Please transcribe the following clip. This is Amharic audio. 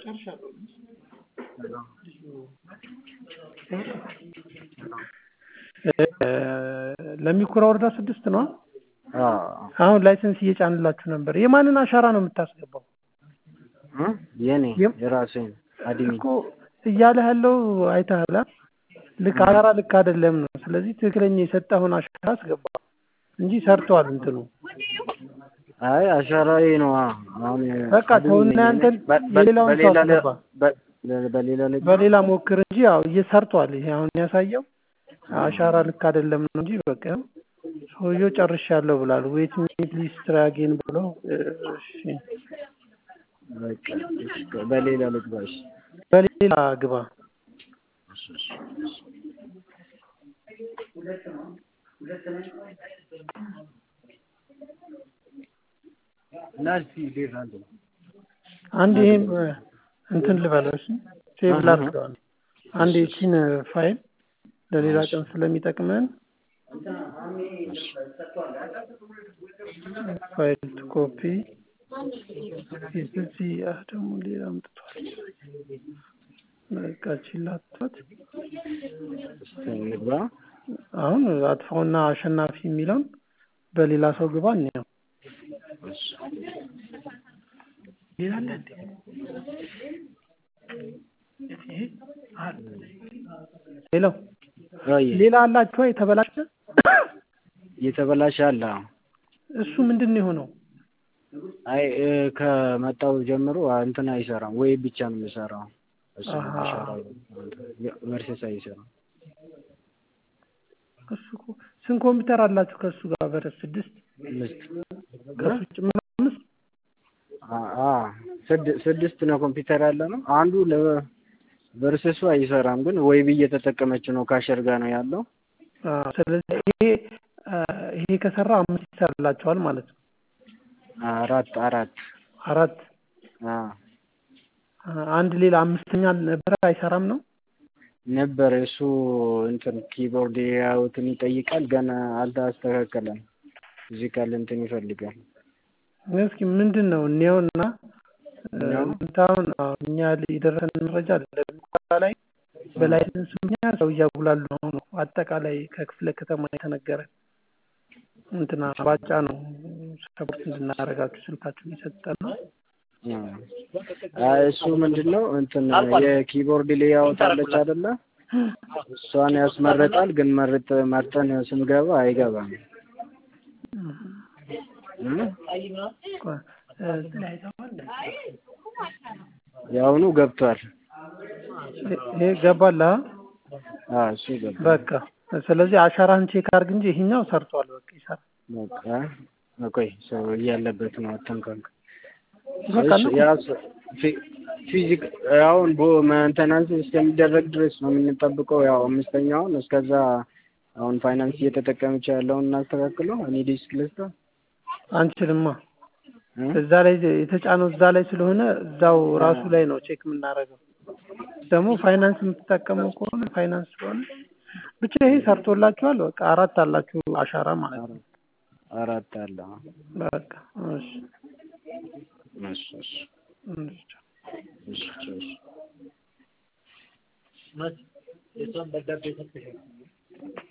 ለሚኩራ ወረዳ ስድስት ነው። አዎ አሁን ላይሰንስ እየጫንላችሁ ነበር። የማንን አሻራ ነው የምታስገባው? እ የኔ የም- የራሴን አድሚ እኮ እያለ ያለው አይተሃል። አ? ልክ አሻራ ልክ አይደለም ነው። ስለዚህ ትክክለኛ የሰጠውን አሻራ አስገባ እንጂ ሰርተዋል እንትኑ አይ አሻራዬ ነው። አ- አሁን በቃ አድሚ ተውና ነኝ። ያንተን በ- በ- የሌላውን ሰው በሌላ ለ- አስገባ። በ- በ- በሌላ ላይ በሌላ ሞክር እንጂ ያው እየሰርቷል። ይሄ አሁን ያሳየው አሻራ ልክ አይደለም ነው እንጂ በቃ ያው ሰውየው ጨርሻለሁ ብሏል። ዌት ሚት ሊስት ትራጌን ብሎ እሺ፣ በቃ እሺ፣ በሌላ ልግባ። እሺ በሌላ ግባ። እሺ፣ እሺ፣ እሺ። እና እስኪ ሌላ አለ አንድ ይሄን እንትን ልበለው እሺ፣ ሴቭ ላድርገዋል። አንድ ይቺን ፋይል ለሌላ ቀን ስለሚጠቅመን ፋይል ቱ ኮፒ እዚህ ያ ደግሞ ሌላ አምጥቷል። በቃ ችላቷት እስኪ እንግባ። አሁን አጥፋውና አሸናፊ የሚለውን በሌላ ሰው ግባ እንየው። እሺ ሌላ አለ እንዴ? ሄሎ አይ ሌላ አላችሁ የተበላሸ? የተበላሸ አለ። አዎ። እሱ ምንድን ነው የሆነው? አይ እ፣ ከመጣው ጀምሮ አ- እንትን አይሰራም ወይ ብቻ ነው የሚሰራው። እሱ አሃ። አሻራ መርሴስ አይሰራም። እሱ እኮ ስንት ኮምፒውተር አላችሁ ከእሱ ጋር? በረስ ስድስት አምስት ከእሱ ጭምር አምስት አ- አ ስድ- ስድስት ነው ኮምፒውተር ያለ ነው። አንዱ ለቨርሰሱ አይሰራም፣ ግን ወይ ብዬ እየተጠቀመች ነው። ካሸር ጋር ነው ያለው። አ፣ ስለዚህ ይሄ አ፣ ይሄ ከሰራ አምስት ይሰራላችኋል ማለት ነው። አራት አራት አራት አ አ፣ አንድ ሌላ አምስተኛ ነበረ አይሰራም ነው። ነበር እሱ እንትን ኪቦርድ ያውትን ይጠይቃል፣ ገና አልተስተካከለም። እዚህ ካለ እንትን ይፈልጋል። እስኪ ምንድን ነው እኔውና እኔው? ምንታውን እኛ የደረሰን መረጃ ለሚኳራ ላይ በላይሰንስ ምክንያት ሰው እያጉላሉ ነው ነው አጠቃላይ ከክፍለ ከተማ የተነገረ እንትና ባጫ ነው ሰፖርት እንድናደርጋችሁ ስልካችሁን የሰጠን ነው። አ እሱ ምንድን ነው እንትን የኪቦርድ ሌያውት አለች አይደለ? እሷን ያስመረጣል፣ ግን መርጥ መርጠን ስንገባ አይገባም። እ? የአሁኑ ገብቷል። ይሄ ገባላ አ እሱ ገብቷል። በቃ ስለዚህ አሻራህን ቼክ አድርግ እንጂ ይሄኛው ሰርቷል። በቃ ይሰራል። በቃ ቆይ ሰው እያለበት ነው አተንከንክ በቃ እሺ፣ ነው። ያ ሰ- ፊ- ፊዚክ አሁን ቦ ሜንቴናንስ እስከሚደረግ ድረስ ነው የምንጠብቀው። ያው አምስተኛውን እስከዛ አሁን ፋይናንስ እየተጠቀመች ያለውን እናስተካክለው። እኔ ዲስክ ልስታ አንችልማ እዛ ላይ የተጫነው እዛ ላይ ስለሆነ እዛው ራሱ ላይ ነው ቼክ የምናደርገው። ደግሞ ፋይናንስ የምትጠቀመው ከሆነ ፋይናንስ ስለሆነ ብቻ ይሄ ሰርቶላችኋል። በቃ አራት አላችሁ አሻራ ማለት ነው። አራት አለ። በቃ እሺ እሺ እሺ እሺ። እሺ እሺ የሷን ደብዳቤ ሰጥተሻል?